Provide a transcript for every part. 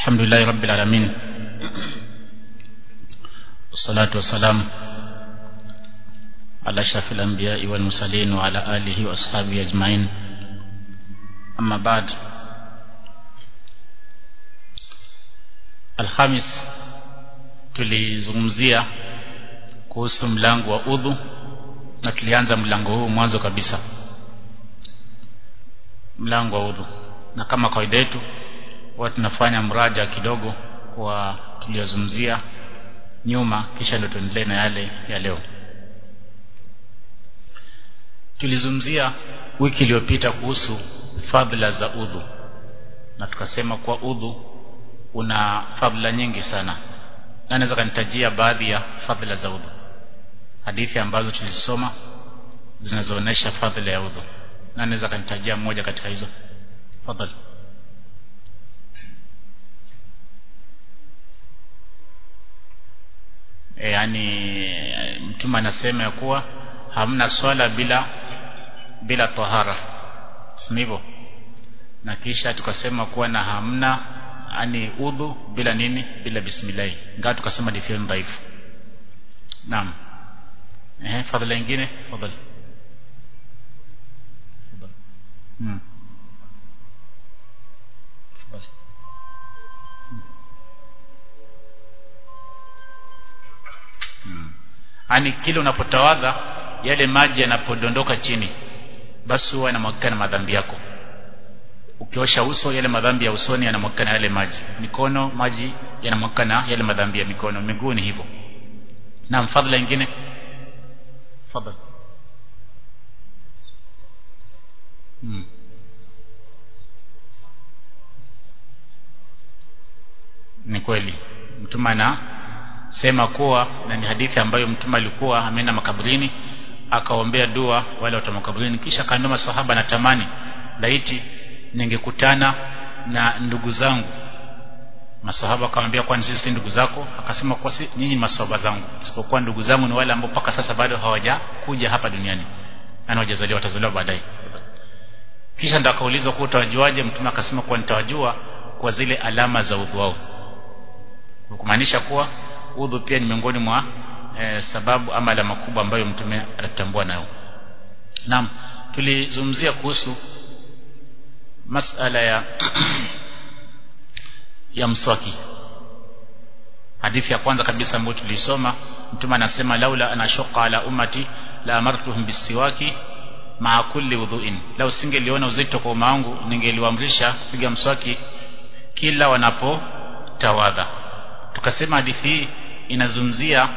الحمد لله رب العالمين والصلاة والسلام على أشرف الأنبياء والمرسلين وعلى آله وأصحابه أجمعين أما بعد Alhamis tulizungumzia kuhusu mlango wa udhu na tulianza mlango huu mwanzo kabisa mlango wa udhu na kama kawaida yetu huwa tunafanya mraja kidogo kwa tuliyozungumzia nyuma kisha ndio tuendelee na yale ya leo tulizungumzia wiki iliyopita kuhusu fadhila za udhu na tukasema kuwa udhu una fadhila nyingi sana na naweza kanitajia baadhi ya fadhila za udhu hadithi ambazo tulisoma zinazoonesha fadhila ya udhu na naweza kanitajia mmoja katika hizo fadhali e, yani mtume anasema ya kuwa hamna swala bila bila tahara sivyo na kisha tukasema kuwa na hamna ani udhu bila nini bila bismillah ingawa tukasema ni fi'l dhaifu naam eh fadhila nyingine fadhali fadhali hmm fadhali hmm. ani kile unapotawadha yale maji yanapodondoka chini basi huwa yanamwagika na madhambi yako ukiosha uso yale madhambi ya usoni yanamwagika na yale maji mikono maji yanamwagika na yale madhambi ya mikono miguu ni hivyo na fadhila nyingine fadhila hmm. ni kweli mtume anasema kuwa na ni hadithi ambayo mtume alikuwa ameenda makaburini akaombea dua wale watu makaburini kisha akaambia maswahaba natamani laiti ningekutana na ndugu zangu masahaba akamwambia kwani sisi si ndugu zako akasema kwa si nyinyi masahaba zangu isipokuwa ndugu zangu ni wale ambao mpaka sasa bado hawajakuja hapa duniani na hawajazaliwa watazaliwa baadaye kisha ndo akaulizwa kuwa utawajuaje mtume akasema kuwa nitawajua kwa zile alama za udhu wao kumaanisha kuwa udhu pia ni miongoni mwa e, sababu ama alama kubwa ambayo mtume anatambua nayo naam tulizungumzia kuhusu masala ya ya mswaki hadithi ya kwanza kabisa ambayo tulisoma mtume anasema laula anashuqa ala ummati la amartuhum bisiwaki maa kulli wudhuin lau singeliona uzito kwa umma wangu ningeliwaamrisha kupiga mswaki kila wanapotawadha tukasema hadithi hii inazungumzia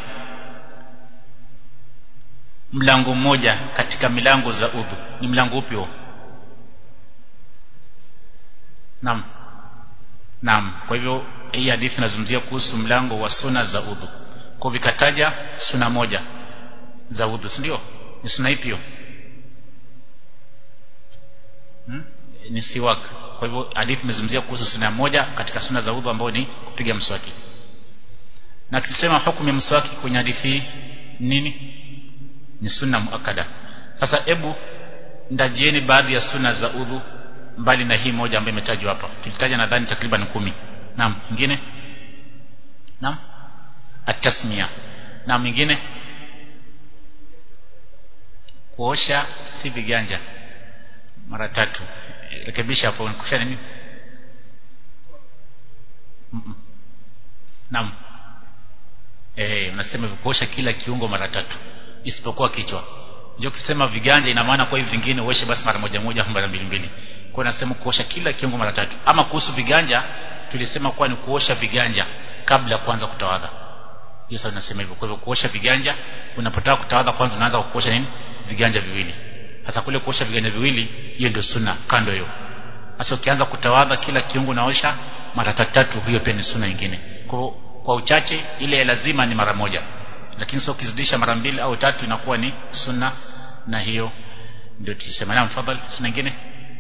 mlango mmoja katika milango za udhu ni mlango upi huo Naam. Naam. Kwa hivyo hii hadithi inazungumzia kuhusu mlango wa suna za udhu. Kwa vikataja suna moja za udhu, si ndio? Ni suna ipi hiyo? Hmm? Ni siwak. Kwa hivyo hadithi imezungumzia kuhusu suna moja katika suna za udhu ambao ni kupiga mswaki. Na tulisema hukumu ya mswaki kwenye hadithi nini? Ni sunna muakada. Sasa hebu ndajieni baadhi ya suna za udhu mbali na hii moja ambayo imetajwa hapa tulitaja nadhani takriban kumi naam mwingine naam atasmia na mwingine kuosha si viganja mara tatu rekebisha hapo kusha nini mm -mm. naam eh unasema kuosha kila kiungo mara tatu isipokuwa kichwa ndio kisema viganja ina maana kwa hivi vingine uoshe basi mara moja moja au mara mbili mbili kwa nasema kuosha kila kiungo mara tatu ama kuhusu viganja tulisema kuwa ni kuosha viganja kabla ya kuanza kutawadha hiyo sasa nasema hivyo kwa hivyo kuosha viganja unapotaka kutawadha kwanza unaanza kuosha nini viganja viwili sasa kule kuosha viganja viwili hiyo ndio sunna kando hiyo sasa ukianza kutawadha kila kiungo unaosha mara tatu hiyo pia ni sunna nyingine kwa kwa uchache ile lazima ni mara moja lakini sio ukizidisha mara mbili au tatu inakuwa ni sunna na hiyo ndio tulisema na mfadhali sunna nyingine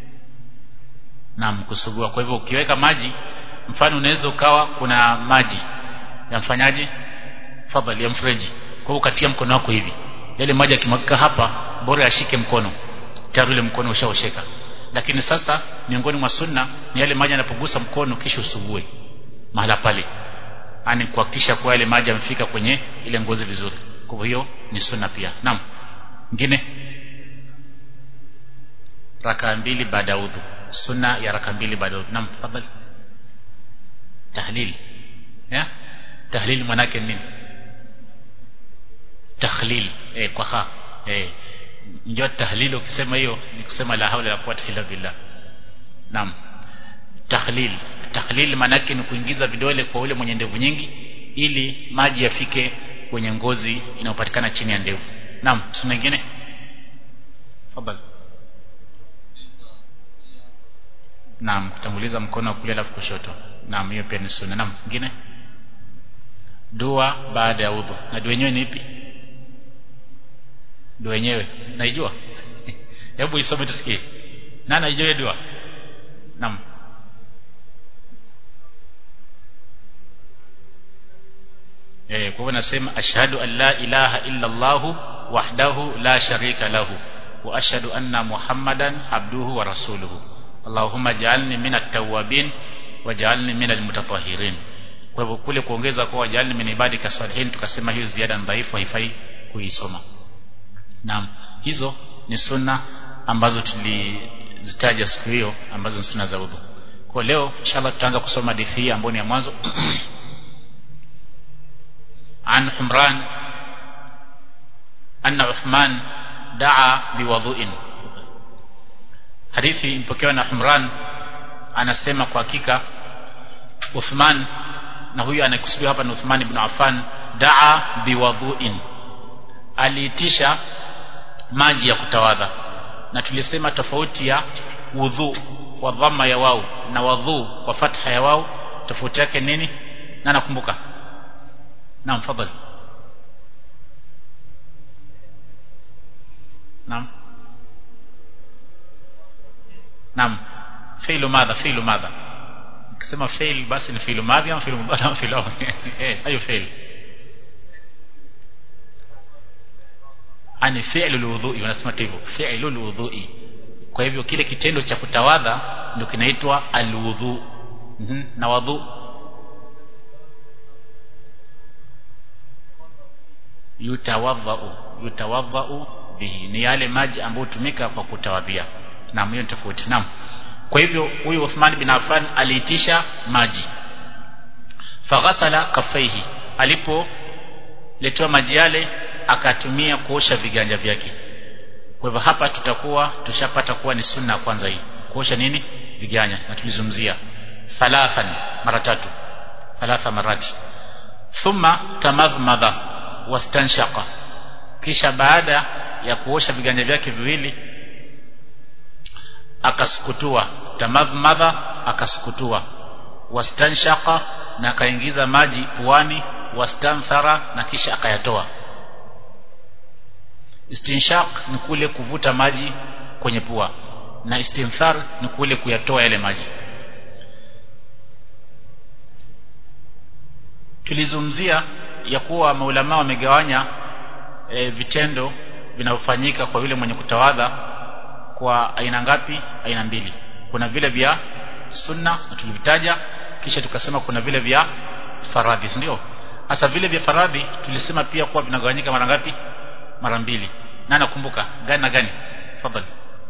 naam kusugua kwa hivyo ukiweka maji mfano unaweza ukawa kuna maji ya mfanyaji fadhali ya mfereji kwa hivyo ukatia mkono wako hivi yale maji yakimwagika hapa bora yashike mkono tayari ule mkono ushaosheka lakini sasa miongoni mwa sunna ni yale maji yanapogusa mkono kisha usugue mahala pale yani kuhakikisha kwa yale maji yamefika kwenye ile ngozi vizuri kwa hiyo ni sunna pia naam ngine raka mbili baada ya udhu sunna ya raka mbili baada ya udhu naam tafadhali tahlil ya tahlil manake nini takhlil eh kwa ha eh ndio tahlil ukisema hiyo ni kusema la haula la quwwata illa billah naam tahlil tahlil manake ni kuingiza vidole kwa ule mwenye ndevu nyingi ili maji yafike kwenye ngozi inayopatikana chini ya ndevu naam sunna nyingine tafadhali naam kutanguliza mkono wa kulia alafu kushoto naam hiyo pia ni sunna naam nyingine dua baada ya udhu na dua yenyewe ni ipi dua yenyewe naijua hebu isome tusikie nani aijue dua naam eh kwa hivyo nasema ashhadu an la ilaha illa allah wahdahu la sharika lahu wa ashhadu anna muhammadan abduhu wa rasuluhu allahumma ja'alni minat tawwabin waj'alni minal mutatahhirin kwa hivyo kule kuongeza kwa waj'alni min ibadika salihin tukasema hiyo ziada dhaifu haifai kuisoma naam hizo ni sunna ambazo tulizitaja siku hiyo ambazo ni sunna za udhu kwa leo inshallah tutaanza kusoma hadithi hii ambayo ni ya mwanzo عن حمران أن عثمان دعا بوضوء hadithi ipokewa na Humran anasema kwa hakika Uthman na huyu anayekusudiwa hapa ni Uthman ibn Affan daa biwadhuin aliitisha maji ya kutawadha na tulisema tofauti ya wudhu kwa dhamma ya wao na wadhu kwa fatha ya wao tofauti yake nini na nakumbuka naam fadhali naam naam fi'lu madha fi'lu madha ukisema fail basi ni fi'lu madhi au fi'lu mudhari au fi'lu eh hayo fail ani fi'lu alwudhu'i wanasema hivyo fi'lu alwudhu'i kwa hivyo kile kitendo cha kutawadha ndio kinaitwa alwudhu mm -hmm. na wadhu yutawadhau yutawadhau bihi ni yale maji ambayo hutumika kwa kutawadhia na hiyo tofauti naam kwa hivyo huyu Uthman bin Affan aliitisha maji faghasala kafaihi alipo letewa maji yale akatumia kuosha viganja vyake kwa hivyo hapa tutakuwa tushapata kuwa ni sunna kwanza hii kuosha nini viganja na tulizungumzia thalathan mara tatu thalatha marati thumma tamadhmadha wastanshaqa kisha baada ya kuosha viganja vyake viwili akasukutua tamadhmadha akasukutua wastanshaqa na akaingiza maji puani wastanthara na kisha akayatoa istinshaq ni kule kuvuta maji kwenye pua na istinthar ni kule kuyatoa yale maji tulizungumzia ya kuwa maulama wamegawanya e, vitendo vinavyofanyika kwa yule mwenye kutawadha kwa aina ngapi aina mbili kuna vile vya sunna na tulivitaja kisha tukasema kuna vile vya faradhi ndio hasa vile vya faradhi tulisema pia kuwa vinagawanyika mara ngapi mara mbili na nakumbuka gani na gani tafadhali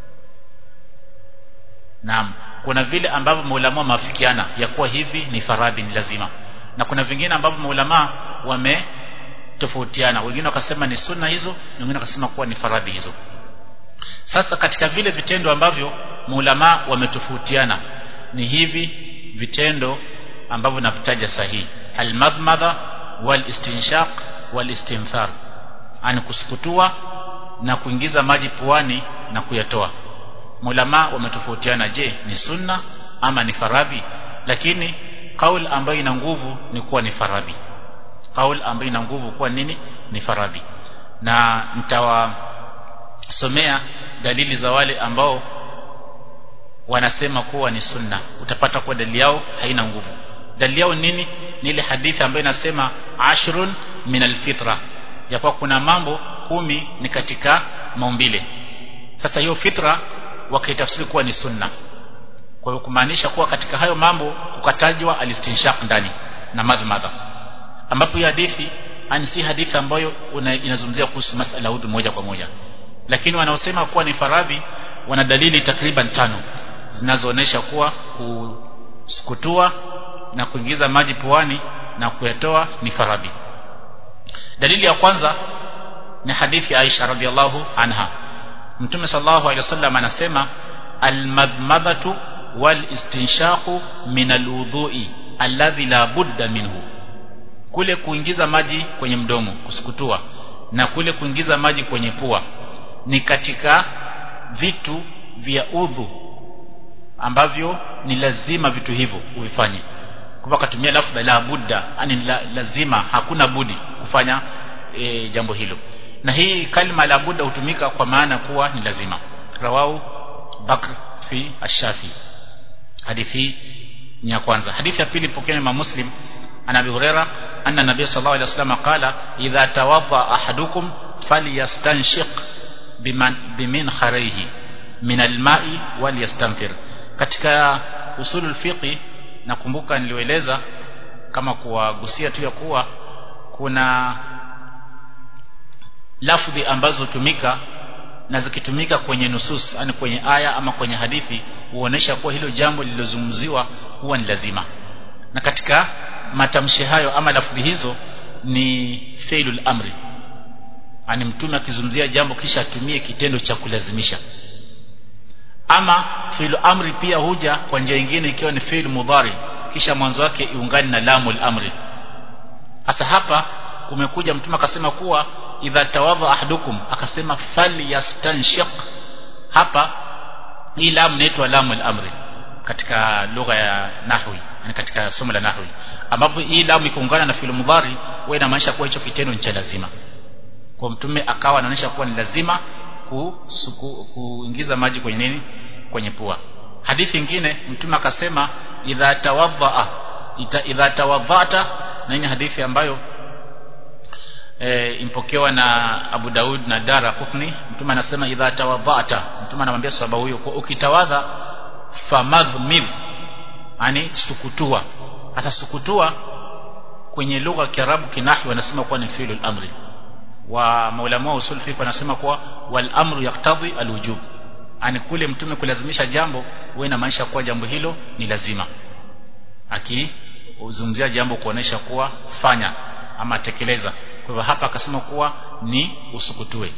naam kuna vile ambavyo maulama wameafikiana ya kuwa hivi ni faradhi ni lazima na kuna vingine ambavyo maulama wame tofautiana wengine wakasema ni sunna hizo na wengine wakasema kuwa ni faradhi hizo sasa katika vile vitendo ambavyo maulama wametofautiana ni hivi vitendo ambavyo navitaja sahihi almadmadha walistinshaq walistinthar ani kusukutua na kuingiza maji puani na kuyatoa maulama wametofautiana je ni sunna ama ni faradhi lakini kaul ambayo ina nguvu ni kuwa ni faradhi kaul ambayo ina nguvu kuwa nini ni faradhi na nitawasomea dalili za wale ambao wanasema kuwa ni sunna utapata kuwa dalili yao haina nguvu dalili yao nini ni ile hadithi ambayo inasema ashrun min alfitra ya kuwa kuna mambo kumi ni katika maumbile sasa hiyo fitra wakaitafsiri kuwa ni sunna kwa hiyo kumaanisha kuwa katika hayo mambo kukatajwa alistinshaq ndani na madhmadha ambapo hii hadithi ani si hadithi ambayo inazungumzia kuhusu masala ya udhu moja kwa moja lakini wanaosema kuwa ni faradhi wana dalili takriban tano zinazoonesha kuwa kusukutua na kuingiza maji puani na kuyatoa ni faradhi dalili ya kwanza ni hadithi ya Aisha radhiallahu anha Mtume sallallahu alaihi wasallam anasema almadmadhatu walistinshaqu min alwudhu'i alladhi la budda minhu kule kuingiza maji kwenye mdomo kusukutua na kule kuingiza maji kwenye pua ni katika vitu vya udhu ambavyo ni lazima vitu hivyo uvifanye kwa akatumia lafdha la budda yani la, lazima hakuna budi kufanya e, jambo hilo na hii kalima la budda hutumika kwa maana kuwa ni lazima rawau bakr fi ash-shafi hadithi ni ya kwanza hadithi ya pili pokea na muslim ana abi huraira anna nabiy sallallahu alaihi wasallam qala idha tawadda ahadukum falyastanshiq biman bimin kharayhi min alma'i walyastanfir katika usulul fiqi nakumbuka nilieleza kama kuwagusia tu ya kuwa kuna lafdhi ambazo hutumika na zikitumika kwenye nusus yani kwenye aya ama kwenye hadithi huonesha kuwa hilo jambo lililozungumziwa huwa ni lazima na katika matamshi hayo ama lafdhi hizo ni failul amri ani mtume akizungumzia jambo kisha atumie kitendo cha kulazimisha ama fi'lu amri pia huja kwa njia nyingine ikiwa ni fi'lu mudhari kisha mwanzo wake iungane na lamul amri hasa hapa kumekuja mtume akasema kuwa idha tawadha ahadukum akasema falyastanshiq hapa hii lam inaitwa lamul amri katika lugha ya nahwi yani katika somo la nahwi ambapo hii lam ikiungana na fi'lu mudhari huwa inamaanisha kuwa hicho kitendo ni cha lazima kwa mtume akawa anaonyesha kuwa ni lazima kusuku, kuingiza maji kwenye nini kwenye pua hadithi nyingine mtume akasema idha tawadhaa idha tawadhata na hii hadithi ambayo e, impokewa na Abu Daud na Dara Qutni mtume anasema idha tawadhata mtume anamwambia sahaba huyo kwa ukitawadha famadhmidh yani sukutua hata sukutua kwenye lugha ya Kiarabu kinahwi wanasema kuwa ni fi'lul amri wa maulama wa usul fiqh wanasema kuwa wal amru yaktadhi alwujub ani kule mtume kulazimisha jambo huwa inamaanisha kuwa jambo hilo ni lazima akizungumzia jambo kuonesha kuwa fanya ama tekeleza kwa hivyo hapa akasema kuwa ni usukutue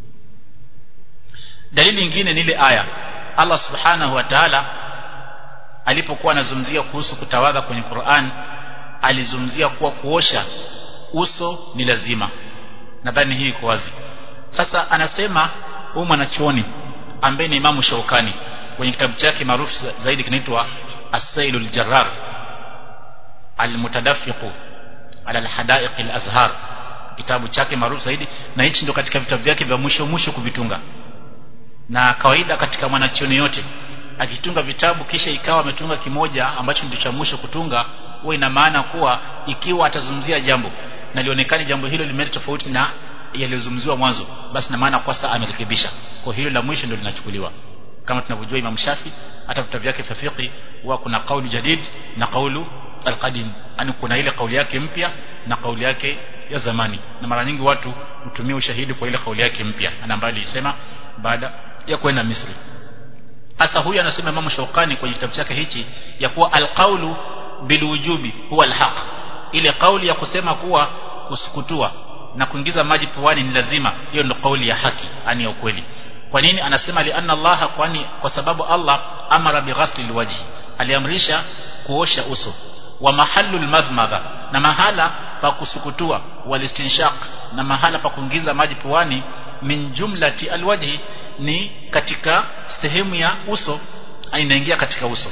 dalili nyingine ni ile aya Allah subhanahu wa ta'ala alipokuwa anazungumzia kuhusu kutawadha kwenye Qur'an alizungumzia kuwa kuosha uso ni lazima nadhani hii iko wazi sasa anasema huyu mwanachuoni ambaye ni Imamu Shaukani kwenye kitabu chake maarufu zaidi kinaitwa As-Sailul Jarrar Al-Mutadafiq ala al-Hadaiq al-Azhar kitabu chake maarufu zaidi na hichi ndio katika vitabu vyake vya mwisho mwisho kuvitunga na kawaida katika mwanachuoni yote akitunga vitabu kisha ikawa ametunga kimoja ambacho ndio cha mwisho kutunga huwa ina maana kuwa ikiwa atazungumzia jambo na lionekane jambo hilo limeleta tofauti na yaliyozungumziwa mwanzo basi na maana kwa sasa amerekebisha kwa hilo la mwisho ndio linachukuliwa kama tunavyojua Imam Shafi hata vitabu vyake vya fiqh huwa kuna kauli jadid na kaulu alqadim yani kuna ile kauli yake mpya na kauli yake ya zamani na mara nyingi watu hutumia ushahidi kwa ile kauli yake mpya ambayo alisema baada ya kwenda Misri sasa huyu anasema Imam Shaukani kwenye kitabu chake hichi ya kuwa alqaulu bilwujubi huwa alhaq ile kauli ya kusema kuwa kusukutua na kuingiza maji puani ni lazima hiyo ndio kauli ya haki yani ya ukweli kwa nini anasema li anna Allah kwani kwa sababu Allah amara bighasli alwajhi aliamrisha kuosha uso wa mahallu almadhmadha na mahala pa kusukutua walistinshaq na mahala pa kuingiza maji puani min jumlati alwajhi ni katika sehemu ya uso inaingia katika uso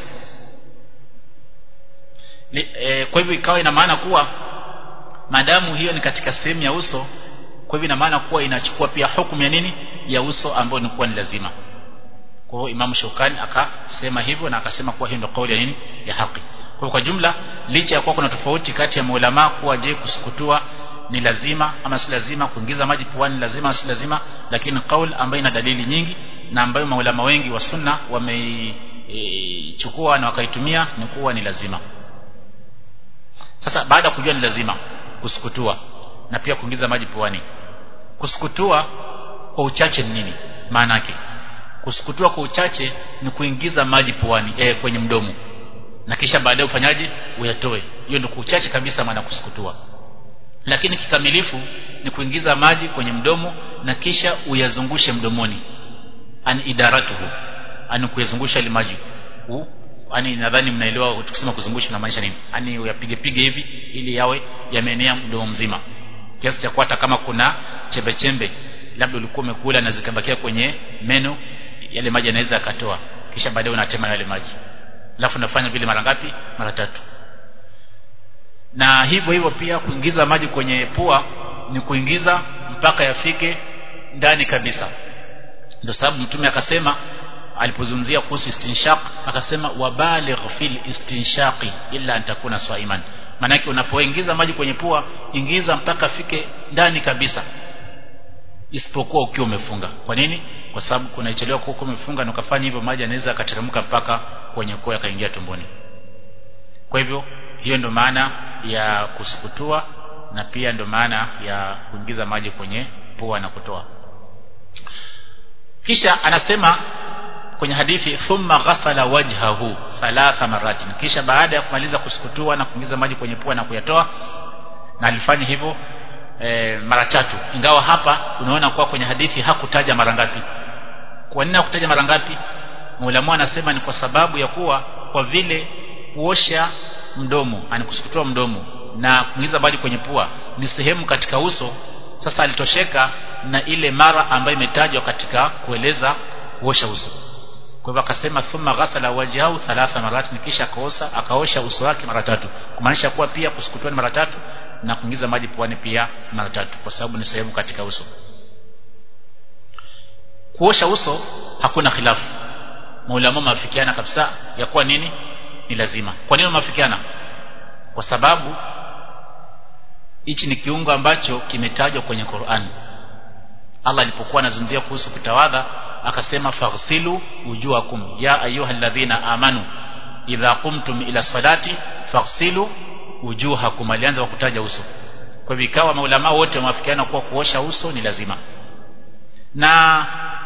e, kwa hivyo ikawa ina maana kuwa madamu hiyo ni katika sehemu ya uso kwa hivyo ina maana kuwa inachukua pia hukumu ya nini ya uso ambayo ni kuwa ni lazima kwa hiyo Imam Shukani akasema hivyo na akasema kuwa hiyo ndio kauli ya nini ya haki kwa kwa jumla licha ya kuwa kuna tofauti kati ya maulama kuwa je kusukutua ni lazima ama si lazima kuingiza maji puani lazima si lazima lakini kauli ambayo ina dalili nyingi na ambayo maulama wengi wa sunna wameichukua e, na wakaitumia ni kuwa ni lazima sasa baada ya kujua ni lazima kusukutua na pia kuingiza maji puani kusukutua kwa uchache ni nini maana yake kusukutua kwa uchache ni kuingiza maji puani eh, kwenye mdomo na kisha baadaye ufanyaje uyatoe hiyo ndio uchache kabisa maana kusukutua lakini kikamilifu ni kuingiza maji kwenye mdomo na kisha uyazungushe mdomoni an idaratuhu ani kuyazungusha ile maji ani nadhani mnaelewa tukisema kuzungusha na maanisha nini ani uyapige pige hivi ili yawe yameenea mdomo mzima kiasi cha hata kama kuna chembe chembe labda ulikuwa umekula na zikabakia kwenye meno yale maji yanaweza yakatoa kisha baadaye unatema yale maji alafu unafanya vile mara ngapi mara tatu na hivyo hivyo pia kuingiza maji kwenye pua ni kuingiza mpaka yafike ndani kabisa ndio sababu mtume akasema alipozungumzia kuhusu istinshaq akasema wabaligh fil istinshaqi illa an takuna swaiman manake unapoingiza maji kwenye pua ingiza mpaka afike ndani kabisa isipokuwa ukiwa umefunga kwa nini kwa sababu kuna ichelewa kwa ukiwa umefunga na ukafanya hivyo maji yanaweza akateremka mpaka kwenye koo yakaingia tumboni kwa hivyo hiyo ndio maana ya kusukutua na pia ndio maana ya kuingiza maji kwenye pua na kutoa kisha anasema kwenye hadithi thumma ghasala wajhahu thalatha maratin kisha baada ya kumaliza kusukutua na kuingiza maji kwenye pua na kuyatoa na alifanya hivyo e, mara tatu ingawa hapa unaona kuwa kwenye hadithi hakutaja mara ngapi kwa nini hakutaja mara ngapi Muulamu anasema ni kwa sababu ya kuwa kwa vile kuosha mdomo ani kusukutua mdomo na kuingiza maji kwenye pua ni sehemu katika uso sasa alitosheka na ile mara ambayo imetajwa katika kueleza kuosha uso kwa hivyo akasema thumma ghasala wajhahu thalatha marat kisha akaosha akaosha uso wake mara tatu kumaanisha kuwa pia kusukutua ni mara tatu na kuingiza maji puani pia mara tatu kwa sababu ni sehemu katika uso kuosha uso hakuna khilafu maulama maafikiana kabisa ya kuwa nini ni lazima kwa nini maafikiana kwa sababu hichi ni kiungo ambacho kimetajwa kwenye Qur'an Allah alipokuwa anazungumzia kuhusu kutawadha akasema faghsilu wujuhakum ya ayyuhalladhina amanu idha qumtum ila salati faghsilu wujuhakum alianza kwa kutaja uso kwa hivyo ikawa maulama wote wameafikiana kuwa kuosha uso ni lazima na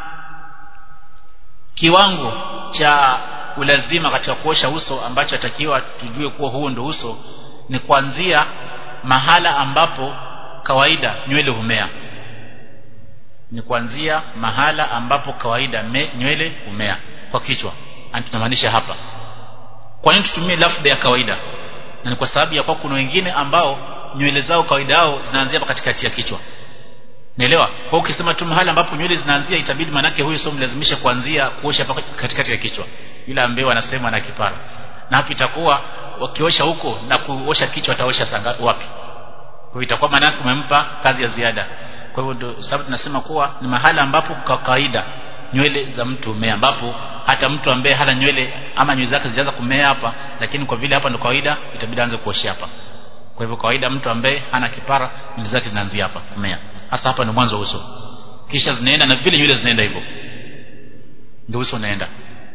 kiwango cha ulazima katika kuosha uso ambacho atakiwa tujue kuwa huo ndo uso ni kuanzia mahala ambapo kawaida nywele humea ni kuanzia mahala ambapo kawaida me, nywele humea kwa kichwa tunamaanisha hapa kwa nini tutumie lafdha ya kawaida na ni kwa sababu ya kwa kuna wengine ambao nywele zao kawaida yao zinaanzia hapa katikati ya kichwa Naelewa? Kwa ukisema tu mahali ambapo nywele zinaanzia itabidi manake huyo sio mlazimisha kuanzia kuosha hapa katikati ya kichwa. Yule ambaye wanasema na kipara. Na hapo itakuwa wakiosha huko na kuosha kichwa ataosha sanga wapi? Kwa hiyo itakuwa manake umempa kazi ya ziada. Kwa hivyo ndio sababu tunasema kuwa ni mahali ambapo kwa kawaida nywele za mtu umea ambapo hata mtu ambaye hana nywele ama nywele zake zijaanza kumea hapa lakini kwa vile hapa ndo kawaida itabidi aanze kuoshia hapa. Kwa hivyo kawaida mtu ambaye hana kipara nywele zake zinaanzia hapa kumea hasa hapa ni mwanzo wa uso kisha zinaenda na vile nywele zinaenda hivyo ndio uso unaenda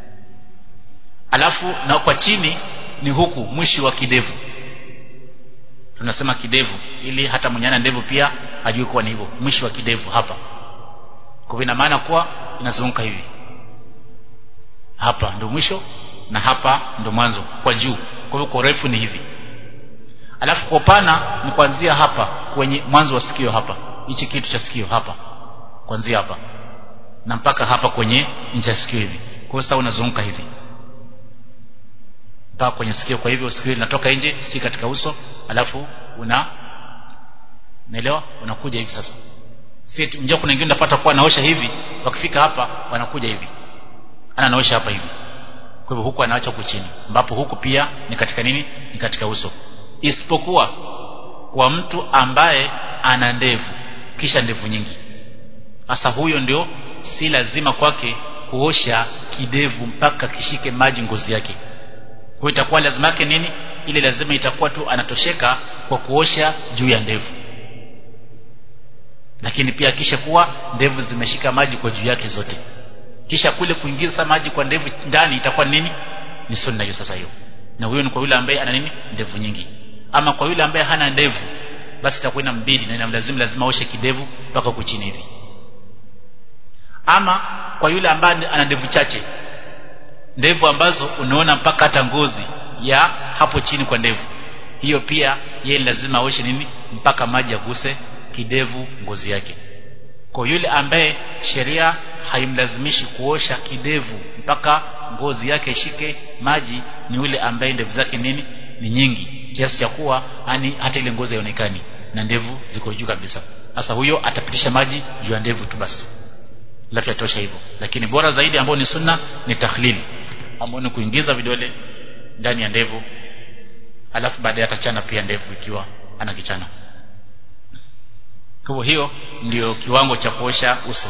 alafu na kwa chini ni huku mwisho wa kidevu tunasema kidevu ili hata mwenye ana ndevu pia ajue kuwa ni hivyo mwisho wa kidevu hapa kwa ina maana kuwa inazunguka hivi hapa ndio mwisho na hapa ndio mwanzo kwa juu kwa hivyo kwa urefu ni hivi alafu kwa upana ni kuanzia hapa kwenye mwanzo wa sikio hapa hichi kitu cha sikio hapa kuanzia hapa na mpaka hapa kwenye nje ya sikio hivi kwa hiyo unazunguka hivi mpaka kwenye sikio kwa hivyo sikio linatoka nje si katika uso alafu una naelewa unakuja hivi sasa si njoo kuna wengine unapata kuwa naosha hivi wakifika hapa wanakuja hivi ana naosha hapa hivi kwa hivyo huku anaacha huku chini ambapo huku pia ni katika nini ni katika uso isipokuwa kwa mtu ambaye ana ndevu kisha ndevu nyingi sasa huyo ndio si lazima kwake kuosha kidevu mpaka kishike maji ngozi yake kwa itakuwa lazima yake nini ile lazima itakuwa tu anatosheka kwa kuosha juu ya ndevu lakini pia kisha kuwa ndevu zimeshika maji kwa juu yake zote kisha kule kuingiza maji kwa ndevu ndani itakuwa nini ni sunna hiyo sasa hiyo na huyo ni kwa yule ambaye ana nini ndevu nyingi ama kwa yule ambaye hana ndevu basi itakuwa ina mbili na inamlazimu lazima oshe kidevu mpaka huku chini hivi ama kwa yule ambaye ana ndevu chache ndevu ambazo unaona mpaka hata ngozi ya hapo chini kwa ndevu hiyo pia yeye lazima aoshe nini mpaka maji yaguse kidevu ngozi yake kwa yule ambaye sheria haimlazimishi kuosha kidevu mpaka ngozi yake ishike maji ni yule ambaye ndevu zake nini ni nyingi kiasi cha kuwa yani hata ile ngozi haionekani na ndevu ziko juu kabisa sasa huyo atapitisha maji juu ya ndevu tu basi alafu yatosha hivyo lakini bora zaidi ambao ni sunna ni takhlili ambao ni kuingiza vidole ndani ya ndevu alafu baadaye atachana pia ndevu ikiwa ana kichana kwa hiyo ndio kiwango cha kuosha uso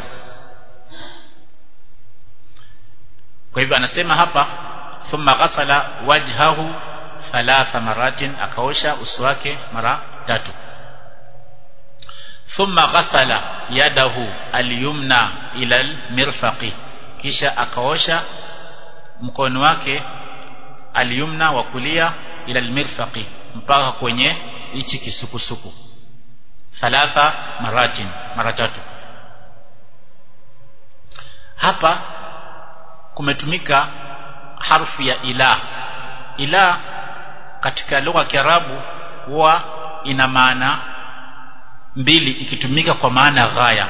kwa hivyo anasema hapa thumma ghasala wajhahu thalatha maratin akaosha uso wake mara tatu thumma ghasala yadahu alyumna ila almirfaqi kisha akaosha mkono wake alyumna wa kulia ila almirfaqi mpaka kwenye hichi kisukusuku thalatha maratin mara tatu hapa kumetumika harfu ya ila ila katika lugha ya Kiarabu huwa ina maana mbili ikitumika kwa maana ghaya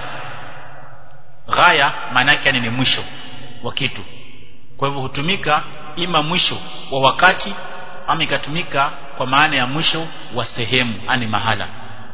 ghaya maana yake ni mwisho wa kitu kwa hivyo hutumika ima mwisho wa wakati ama ikatumika kwa maana ya mwisho wa sehemu ani mahala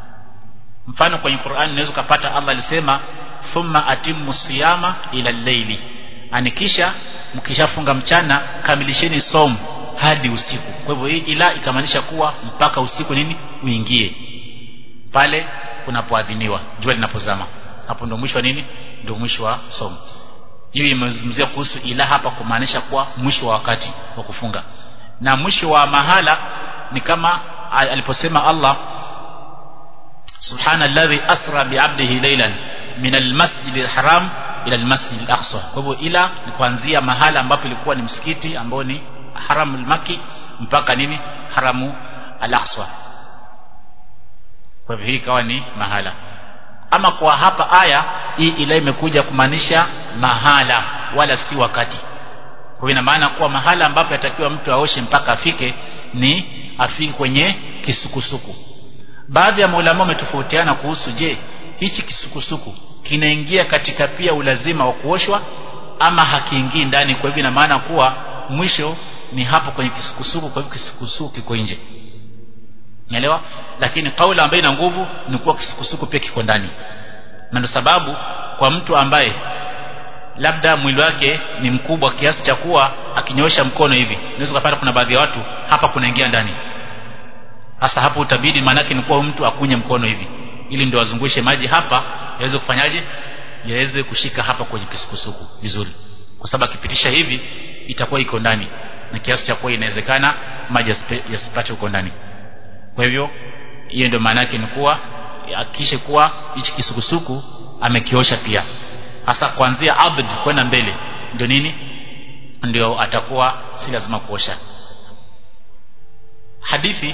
mfano kwenye Qur'an unaweza kupata Allah alisema thumma atimmu siyama ila al-layli anikisha mkishafunga mchana kamilisheni som hadi usiku kwa hivyo hii ila ikamaanisha kuwa mpaka usiku nini uingie pale unapoadhiniwa jua linapozama hapo ndio mwisho wa nini ndio mwisho wa som hiyo imezungumzia kuhusu ila hapa kumaanisha kuwa mwisho wa wakati wa kufunga na mwisho wa mahala ni kama aliposema Allah subhana alladhi asra bi'abdihi laylan min almasjid alharam ila almasjid alaqsa kwa hivyo ila ni kuanzia mahala ambapo ilikuwa ni msikiti ambao ni haramul maki mpaka nini haramu al-aqsa kwa hivyo hii ikawa ni mahala ama kwa hapa aya hii ila imekuja kumaanisha mahala wala si wakati kwa ina maana kuwa mahala ambapo yatakiwa mtu aoshe mpaka afike ni afike kwenye kisukusuku baadhi ya maulama wametofautiana kuhusu je hichi kisukusuku kinaingia katika pia ulazima wa kuoshwa ama hakiingii ndani kwa hivyo ina maana kuwa mwisho ni hapo kwenye kisukusuku kwa hivyo kisukusuku kiko nje Unaelewa? Lakini kauli ambayo ina nguvu ni kuwa kisukusuku pia kiko ndani. Na ndio sababu kwa mtu ambaye labda mwili wake ni mkubwa kiasi cha kuwa akinyosha mkono hivi, unaweza kupata kuna baadhi ya watu hapa kunaingia ndani. Sasa hapo utabidi maanake ni kuwa mtu akunye mkono hivi ili ndio azungushe maji hapa yaweze kufanyaje? Yaweze kushika hapa kwenye kisukusuku vizuri. Kwa sababu akipitisha hivi itakuwa iko ndani na kiasi cha kuwa inawezekana maji yasipate huko ndani kwa hivyo hiyo ndio maana yake ni kuwa hakikishe kuwa hichi kisukusuku amekiosha pia hasa kuanzia abd kwenda mbele ndio nini ndio atakuwa si lazima kuosha hadithi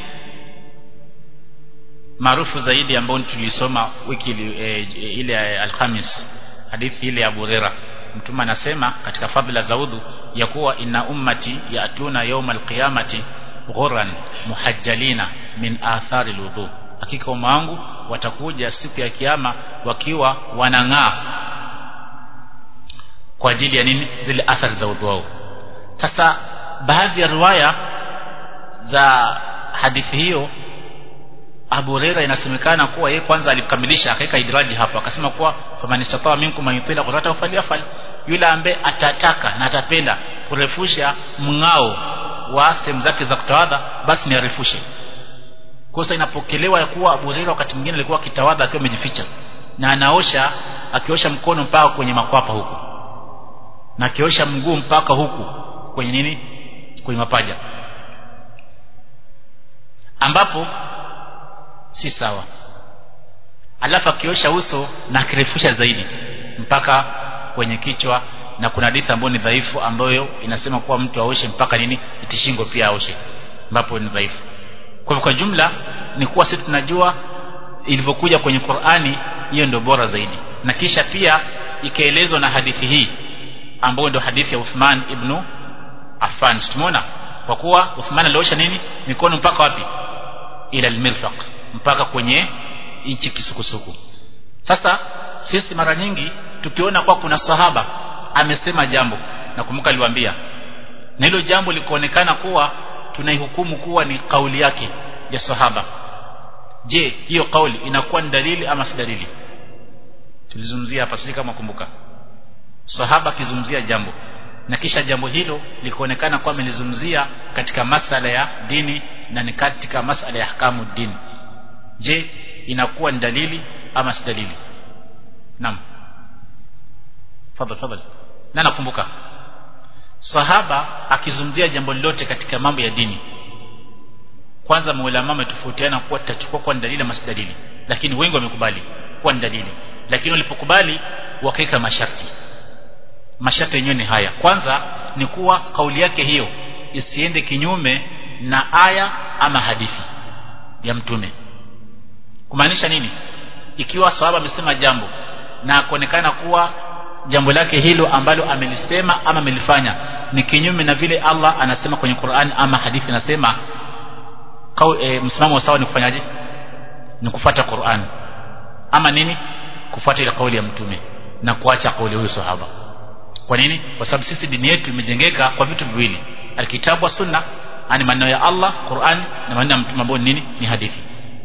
maarufu zaidi ambayo tulisoma wiki e, ile alhamis hadithi ile ya Abu Huraira mtume anasema katika fadhila za udhu ya kuwa inna ummati yatuna yawma alqiyamati ghuran muhajjalina min athari alwudu hakika umma wangu watakuja siku ya kiyama wakiwa wanang'aa kwa ajili ya nini zile athari za udhu wao sasa baadhi ya riwaya za hadithi hiyo Abu Huraira inasemekana kuwa yeye kwanza alikamilisha akaweka idraji hapo akasema kuwa famanistata minkum man yutila qurata falyafal yule ambaye atataka na atapenda kurefusha mng'ao wa sehemu zake za kutawadha basi ni arefushe kosa inapokelewa ya kuwa Abu Huraira wakati mwingine alikuwa akitawadha akiwa amejificha na anaosha akiosha mkono mpaka kwenye makwapa huku na akiosha mguu mpaka huku kwenye nini kwenye mapaja ambapo si sawa alafu akiosha uso na akirefusha zaidi mpaka kwenye kichwa na kuna hadithi ambayo ni dhaifu ambayo inasema kuwa mtu aoshe mpaka nini itishingo pia aoshe ambapo ni dhaifu kwa kwa jumla ni kuwa sisi tunajua ilivyokuja kwenye Qur'ani hiyo ndio bora zaidi na kisha pia ikaelezwa na hadithi hii ambayo ndio hadithi ya Uthman ibn Affan tumeona kwa kuwa Uthman aliosha nini mikono mpaka wapi ila almirfaq mpaka kwenye hichi kisukusuku sasa sisi mara nyingi tukiona kwa kuna sahaba amesema jambo na kumbuka aliwaambia na hilo jambo likaonekana kuwa tunaihukumu kuwa ni kauli yake ya sahaba je hiyo kauli inakuwa ni dalili ama si dalili tulizungumzia hapa sisi kama kumbuka sahaba akizungumzia jambo na kisha jambo hilo likaonekana kuwa amelizungumzia katika masala ya dini na ni katika masala ya ahkamu dini je inakuwa ni dalili ama si dalili naam fadhal fadhal na nakumbuka sahaba akizungumzia jambo lolote katika mambo ya dini kwanza maulama wametofautiana kuwa tutachukua kwa dalili ama si dalili lakini wengi wamekubali kuwa ni dalili lakini walipokubali wakaweka masharti masharti yenyewe ni haya kwanza ni kuwa kauli yake hiyo isiende kinyume na aya ama hadithi ya mtume kumaanisha nini ikiwa sahaba amesema jambo na kuonekana kuwa jambo lake hilo ambalo amelisema ama amelifanya ni kinyume na vile Allah anasema kwenye Qur'an ama hadithi inasema e, msimamo sawa ni kufanyaje ni kufuata Qur'an ama nini kufuata ile kauli ya mtume na kuacha kauli huyo sahaba kwa nini kwa sababu sisi dini yetu imejengeka kwa vitu viwili alkitabu wa sunna ani maneno ya Allah Qur'an na maneno ya mtume ambao nini ni hadithi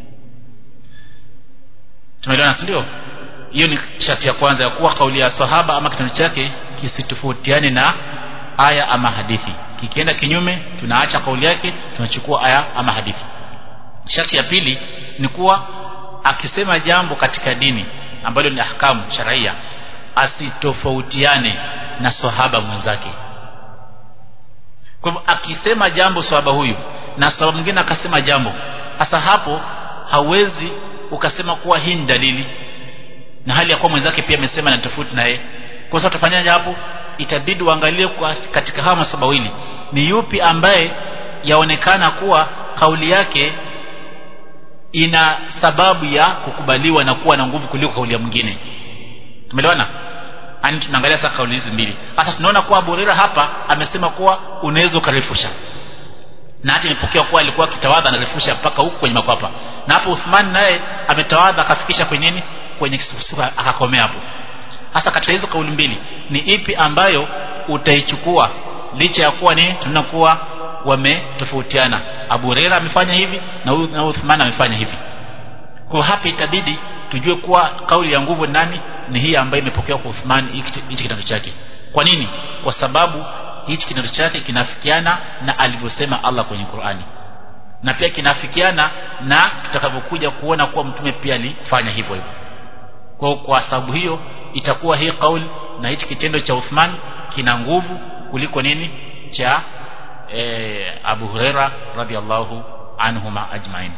tumeelewana ndio hiyo ni sharti ya kwanza ya kuwa kauli ya sahaba ama kitendo chake kisitofautiane na aya ama hadithi kikienda kinyume tunaacha kauli yake tunachukua aya ama hadithi sharti ya pili ni kuwa akisema jambo katika dini ambalo ni ahkamu sharia asitofautiane na sahaba mwenzake kwa hivyo akisema jambo sahaba huyu na sahaba mwingine akasema jambo hasa hapo hawezi ukasema kuwa hii ni dalili na hali ya kuwa mwenzake pia amesema na tofauti na yeye kwa sababu tufanyaje hapo itabidi uangalie katika hawa masabawili ni yupi ambaye yaonekana kuwa kauli yake ina sababu ya kukubaliwa na kuwa na nguvu kuliko kauli ya mwingine tumeelewana ani tunaangalia sasa kauli hizi mbili hata tunaona kuwa Abu Hurairah hapa amesema kuwa unaweza ukarefusha na hata imepokea kuwa alikuwa akitawadha anarefusha mpaka huku kwenye makwapa na hapo Uthman naye ametawadha akafikisha kwenye nini kwenye kisufusufu akakomea hapo hasa katika hizo kauli mbili ni ipi ambayo utaichukua licha ya kuwa ni tunakuwa wametofautiana Abu Huraira amefanya hivi na huyu na Uthman amefanya hivi kwa hapa itabidi tujue kuwa kauli ya nguvu nani ni hii ambayo imepokewa kwa Uthman hichi kitendo chake kwa nini kwa sababu hichi kitendo chake kinafikiana na alivyosema Allah kwenye Qur'ani na pia kinafikiana na tutakavyokuja kuona kuwa mtume pia alifanya hivyo hivyo kwa kwa sababu hiyo itakuwa hii kauli na hichi kitendo cha Uthman kina nguvu kuliko nini cha e, Abu Huraira radhiallahu anhuma ajmain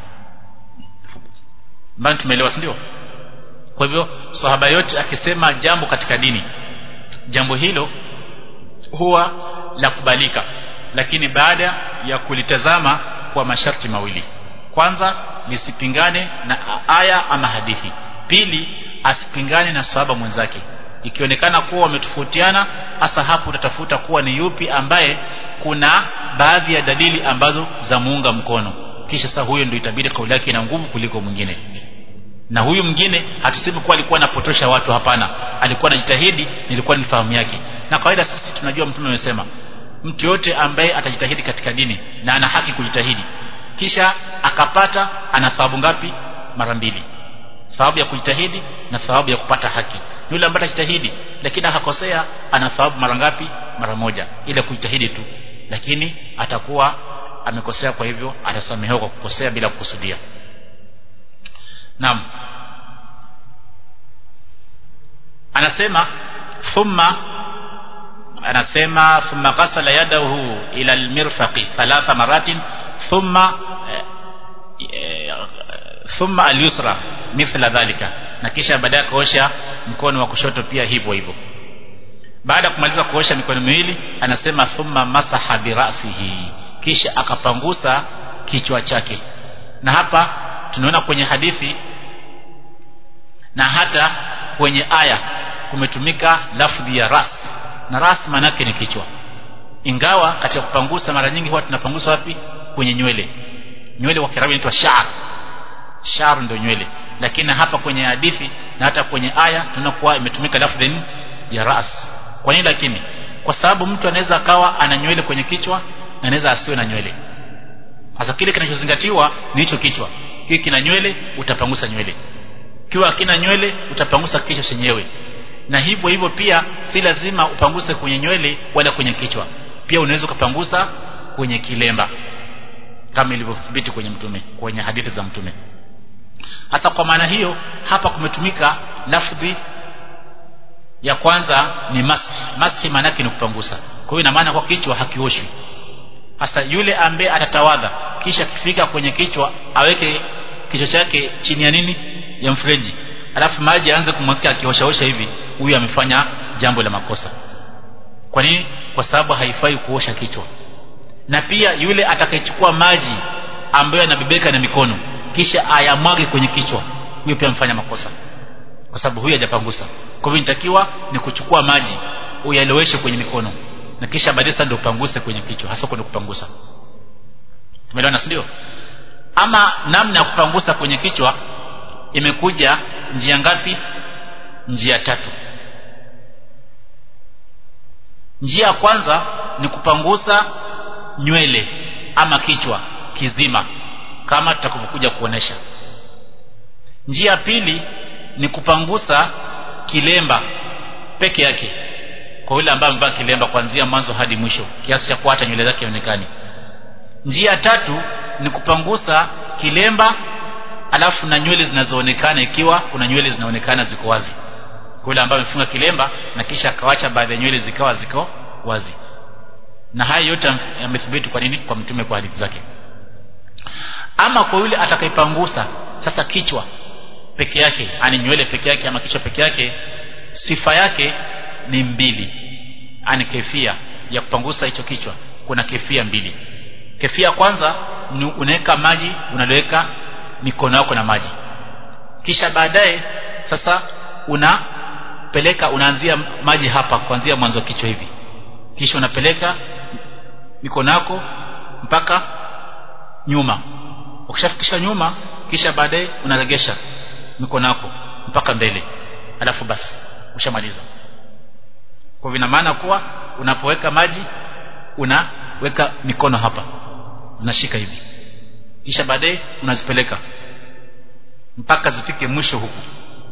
mbona tumeelewa ndio kwa hivyo sahaba yote akisema jambo katika dini jambo hilo huwa la kubalika lakini baada ya kulitazama kwa masharti mawili kwanza lisipingane na aya ama hadithi pili asipingane na sahaba mwenzake ikionekana kuwa wametofautiana hasa hapo utatafuta kuwa ni yupi ambaye kuna baadhi ya dalili ambazo za muunga mkono kisha sasa huyo ndio itabidi kauli yake ina nguvu kuliko mwingine na huyu mwingine hatusemi kuwa alikuwa anapotosha watu hapana alikuwa anajitahidi nilikuwa ni fahamu yake na kawaida sisi tunajua mtume amesema mtu yote ambaye atajitahidi katika dini na ana haki kujitahidi kisha akapata ana thawabu ngapi mara mbili thawabu ya kujitahidi na thawabu ya kupata haki yule ambaye atajitahidi lakini akakosea ana thawabu mara ngapi mara moja ile kujitahidi tu lakini atakuwa amekosea kwa hivyo atasamehewa kwa kukosea bila kukusudia naam anasema thumma anasema thumma ghasala yadahu ila almirfaqi thalatha maratin thumma thumma alyusra mithla dhalika na kisha baadaye kuosha mkono wa kushoto pia hivyo hivyo baada ya kumaliza kuosha mikono miwili anasema thumma masaha birasihi kisha akapangusa kichwa chake na hapa tunaona kwenye hadithi na hata kwenye aya kumetumika lafdhi ya ras na ras maanake ni kichwa ingawa katika kupangusa mara nyingi huwa tunapangusa wapi kwenye nywele nywele kwa kiarabu inaitwa sha'r sha'r ndio nywele lakini hapa kwenye hadithi na hata kwenye aya tunakuwa imetumika lafdhi ya ras kwa nini lakini kwa sababu mtu anaweza akawa ana nywele kwenye kichwa na anaweza asiwe na nywele sasa kile kinachozingatiwa ni hicho kichwa kile kina nywele utapangusa nywele kiwa hakina nywele utapangusa kichwa chenyewe na hivyo hivyo pia si lazima upanguse kwenye nywele wala kwenye kichwa pia unaweza ukapangusa kwenye kilemba kama ilivyothibiti kwenye mtume kwenye hadithi za mtume hasa kwa maana hiyo hapa kumetumika lafdhi ya kwanza ni mashi mashi maana yake ni kupangusa kwa hiyo ina maana kwa kichwa hakioshwi hasa yule ambaye atatawadha kisha kifika kwenye kichwa aweke kichwa chake chini ya nini ya mfereji alafu maji aanze kumwakia akioshaosha hivi huyu amefanya jambo la makosa kwa nini kwa sababu haifai kuosha kichwa na pia yule atakayechukua maji ambayo yanabebeka na mikono kisha ayamwage kwenye kichwa huyo pia amefanya makosa kwa sababu huyu hajapangusa kwa hivyo inatakiwa ni kuchukua maji uyaloweshe kwenye mikono na kisha baadaye sasa ndio upanguse kwenye kichwa hasa kwenda kupangusa tumeelewana si ndio ama namna ya kupangusa kwenye kichwa imekuja njia ngapi njia tatu njia ya kwanza ni kupangusa nywele ama kichwa kizima kama tutakavyokuja kuonesha njia ya pili ni kupangusa kilemba peke yake kwa yule ambaye amevaa kilemba kuanzia mwanzo hadi mwisho kiasi cha kuacha nywele zake ionekane njia ya tatu ni kupangusa kilemba alafu na nywele zinazoonekana ikiwa kuna nywele zinaonekana ziko wazi kwa yule ambaye amefunga kilemba na kisha akawacha baadhi ya nywele zikawa ziko wazi na haya yote yamethibiti kwa nini kwa mtume kwa hadithi zake ama kwa yule atakayepangusa sasa kichwa peke yake ani nywele peke yake ama kichwa peke yake sifa yake ni mbili ani kefia ya kupangusa hicho kichwa kuna kefia mbili kefia ya kwanza ni unaweka maji unaloweka mikono yako na maji kisha baadaye sasa unapeleka unaanzia maji hapa kuanzia mwanzo wa kichwa hivi kisha unapeleka mikono yako mpaka nyuma ukishafikisha nyuma kisha baadaye unaregesha mikono yako mpaka mbele alafu basi ushamaliza kwa vina maana kuwa unapoweka maji unaweka mikono hapa zinashika hivi kisha baadaye unazipeleka mpaka zifike mwisho huku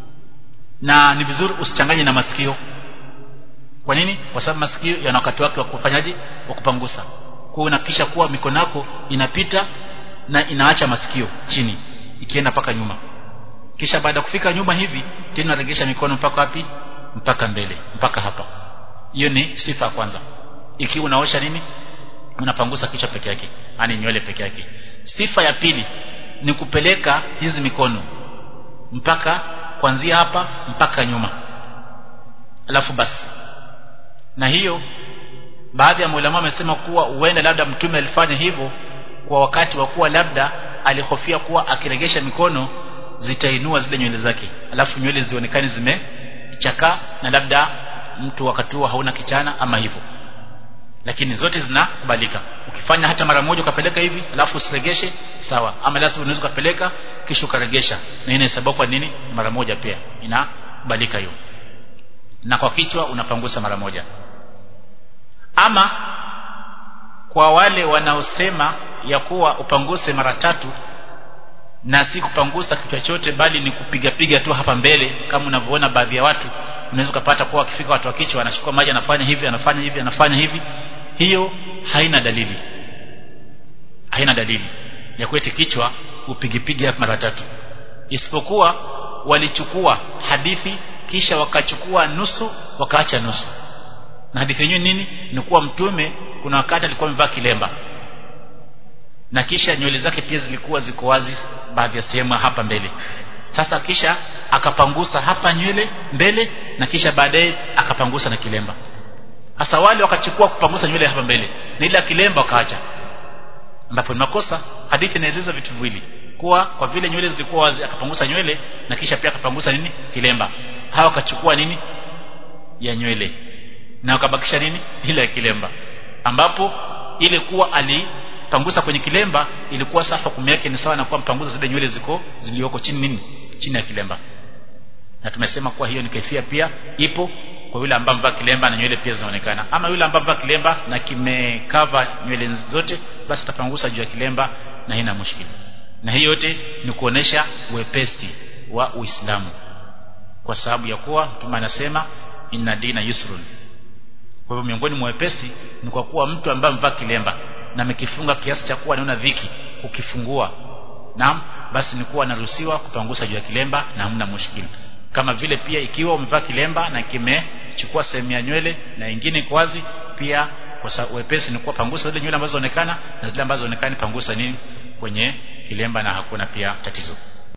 na ni vizuri usichanganye na masikio kwa nini kwa sababu masikio yana wakati wake wa kufanyaje wa kupangusa kwa unakisha kuwa mikono yako inapita na inaacha masikio chini ikienda mpaka nyuma kisha baada ya kufika nyuma hivi tena unaregesha mikono mpaka wapi mpaka mbele mpaka hapa hiyo ni sifa ya kwanza ikiwa unaosha nini unapangusa kichwa peke yake yani nywele peke yake sifa ya pili ni kupeleka hizi mikono mpaka kuanzia hapa mpaka nyuma alafu basi na hiyo baadhi ya maulama wamesema kuwa huenda labda mtume alifanya hivyo kwa wakati wa kuwa labda alihofia kuwa akiregesha mikono zitainua zile nywele zake alafu nywele zionekane zimechakaa na labda mtu wakati huo hauna kichana ama hivyo lakini zote zinakubalika ukifanya hata mara moja ukapeleka hivi alafu usiregeshe sawa ama lazima unaweza ukapeleka kisha ukaregesha na inahesabiwa kwa nini mara moja pia inakubalika hiyo na kwa kichwa unapangusa mara moja ama kwa wale wanaosema ya kuwa upanguse mara tatu na si kupangusa kichwa chote bali ni kupiga piga tu hapa mbele kama unavyoona baadhi ya watu unaweza ukapata kuwa wakifika watu wa kichwa anachukua maji anafanya hivi anafanya hivi anafanya hivi hiyo haina dalili haina dalili ya kueti kichwa upigipige mara tatu isipokuwa walichukua hadithi kisha wakachukua nusu wakaacha nusu na hadithi yenyewe nini ni kuwa mtume kuna wakati alikuwa amevaa kilemba na kisha nywele zake pia zilikuwa ziko wazi baadhi ya sehemu hapa mbele sasa kisha akapangusa hapa nywele mbele na kisha baadaye akapangusa na kilemba hasa wale wakachukua kupangusa nywele hapa mbele na ile kilemba wakaacha ambapo ni makosa hadithi inaeleza vitu viwili kuwa kwa vile nywele zilikuwa wazi akapangusa nywele na kisha pia akapangusa nini kilemba hawa akachukua nini ya nywele na akabakisha nini ile ya kilemba ambapo ile kuwa alipangusa kwenye kilemba ilikuwa safa hukumu yake ni sawa na kuwa mpangusa zile nywele ziko zilioko chini nini chini ya kilemba na tumesema kuwa hiyo ni kaifia pia ipo kwa yule ambaye amevaa kilemba na nywele pia zinaonekana ama yule ambaye amevaa kilemba na kimekava nywele zote basi atapangusa juu ya kilemba na haina mushkili na hii yote ni kuonesha wepesi wa Uislamu kwa sababu ya kuwa mtume anasema inna dina yusrun kwa hivyo miongoni mwa wepesi ni kwa kuwa mtu ambaye amevaa kilemba na amekifunga kiasi cha kuwa anaona dhiki ukifungua naam basi ni kuwa anaruhusiwa kupangusa juu ya kilemba na hamna mushkili kama vile pia ikiwa umevaa kilemba na kimechukua sehemu ya nywele na ingine iko wazi pia kwa sababu wepesi ni kuwa pangusa zile nywele ambazo zinaonekana na zile ambazo zinaonekana pangusa nini kwenye kilemba na hakuna pia tatizo